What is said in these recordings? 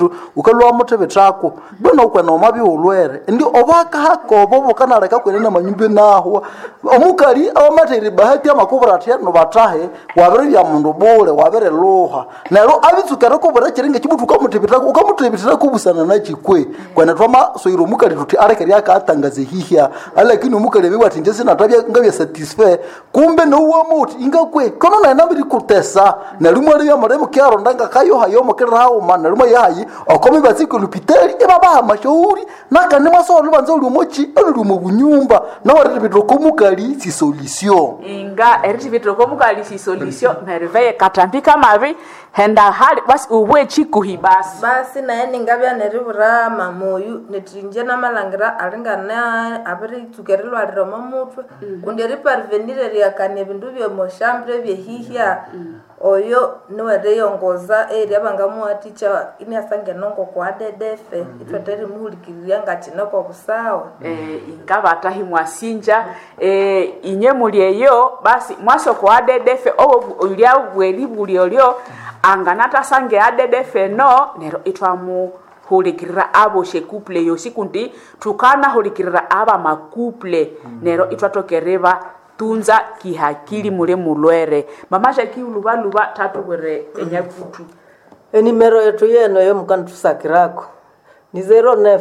ukalwa mutebe trako bwana ukwena omabi ulwere ndi obaka hakobo bokanaleka kwenena manyumbe nahwa omukali awamateri bahati amakubura atya no batahe wabere bya mundu bule wabere luha nero abitsukera kubura kiringe kibutu ukamutebitira ukamutebitira kubusana na chikwe kwena twama soiro omukali tuti arekeri akatangaze hihya alakini omukali biwa ati nje sinatabya ngabya satisfait kumbe nouwa muti ingakwe kono naena biri kutesa nalimwe ali byamuremo kyaro ndanga kayo hayo mukira hawo mana nalimwe yayi okomi batsiko lupiteli ibabaha mashauri nakane mwasowa lubanza uli mochi uli mu bunyumba nawari bitro komukali si solution inga eritivitoko mukali si solution neriveye katambika mavi henda hali basi uwe chikuhi basi basi naye ningabya neribura mamoyu netrinje namalangira alingana abiritsukerilwalira omo mutwe kundi eriparvenire ryakana ebindu byomoshambure byehihya oyo niwereyongoza eri abangamuwaticha iniasangenongo kwadedefe itweterimuhulikiriria ngakinoko busawa eh, inga batahi mwasinja eh, inye muli eyo basi mwasoko adedefe obo ulya bweli buli olyo anganatasange adedefe no nero itwamuhulikirira abo shekuple yosi kundi tukanahulikirira aba makuple nero itwatokereva tunza kihakili mule mulwere mamasha kiuluvaluva tatubwere enyakutu enimero yetu yeno yo mukantusakirako ni 09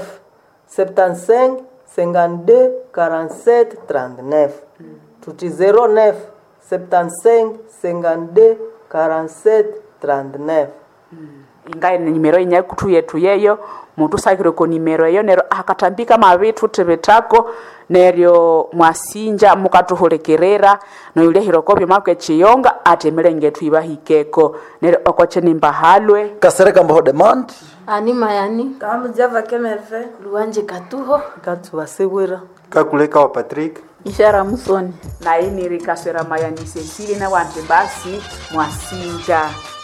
75 52 47 39 tuti 09 75 52 47 39 inga nimero inyakutu yetu yeyo mutusakire ko nimero eyo nero akatambika mavitu tevitako neryo mwasinja mukatuhulikirira noyulehiro kopyo makwe chiyonga atemele ngetu ibahikeko neryo okoche nimbahalwe kasereka mbaho demand ani mayani kamujava kemerve luwanje katuho katubasibwira kakuleka wa patrick ishara musoni nainirikaswera mayanise sili na wante basi mwasinja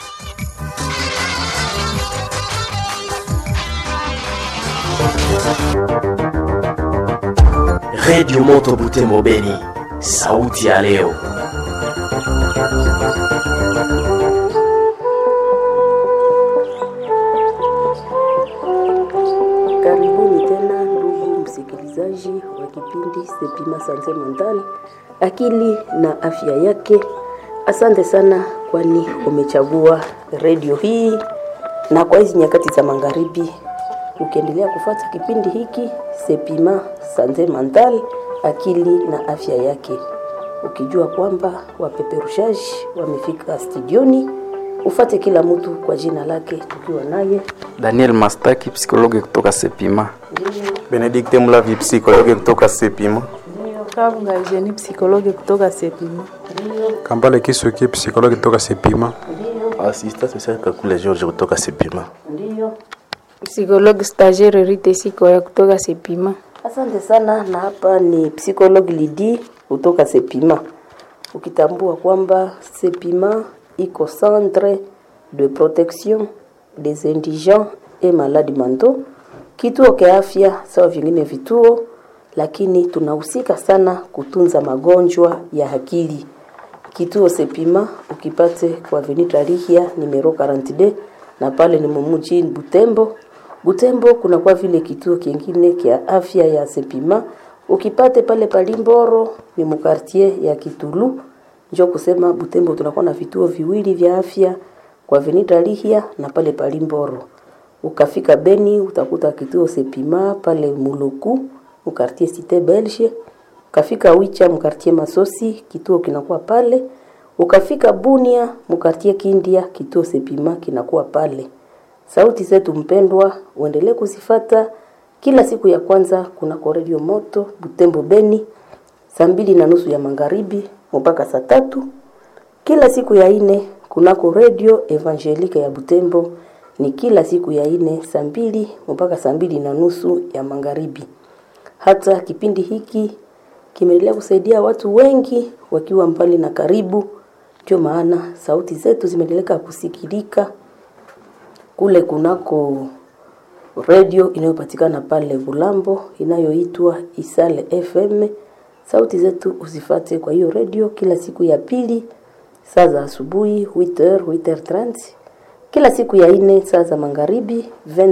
redio moto butembo beni sauti ya leo Karibuni tena ndugu msikilizaji wa kipindi Sepima Sante Mentali, akili na afya yake. Asante sana, kwani umechagua redio hii, na kwa hizi nyakati za magharibi ukiendelea kufuata kipindi hiki Sepima Sante Mentali, akili na afya yake, ukijua kwamba wapeperushaji wamefika studioni. Ufate kila mtu kwa jina lake, tukiwa naye Daniel Mastaki, psikologi kutoka Sepima. benedikte mulavi psikologi kutoka sepima kabunga jeni psikologi kutoka sepima Kambale Kisuki, psikologi kutoka Sepima. asista special kakule george kutoka sepima psikologi stagiaire rite siko ya kutoka sepima Asante sana, na hapa ni psychologue Lidi kutoka Sepima, ukitambua kwamba Sepima iko centre de protection des indigents et malades mentaux, kituo kia afya sawa vingine vituo, lakini tunahusika sana kutunza magonjwa ya akili. Kituo Sepima ukipate kwa Avenue Rihia numero 42 na pale ni mumuji Butembo. Butembo kuna kwa vile kituo kingine kia afya ya Sepima ukipate pale Palimboro ni mukartie ya Kitulu. Njo kusema Butembo tunakuwa na vituo viwili vya afya kwa Avenue Rihia na pale Palimboro. Ukafika Beni utakuta kituo Sepima pale Muluku mukartie Cité Belge. Ukafika Wicha mkartie Masosi kituo kinakuwa pale. Ukafika Bunia mkartie Kindia kituo Sepima kinakuwa pale. Sauti zetu mpendwa, uendelee kuzifata kila siku ya kwanza kunako redio moto Butembo Beni saa mbili na nusu ya magharibi mpaka saa tatu kila siku ya ine kunako redio Evangelika ya Butembo ni kila siku ya ine saa mbili mpaka saa mbili na nusu ya magharibi. Hata kipindi hiki kimeendelea kusaidia watu wengi wakiwa mbali na karibu, ndio maana sauti zetu zimeendelea kusikilika kule kunako redio inayopatikana pale Bulambo inayoitwa Isale FM. Sauti zetu usifate kwa hiyo redio kila siku ya pili saa za asubuhi 8h 8h30, kila siku ya ine saa za magharibi 20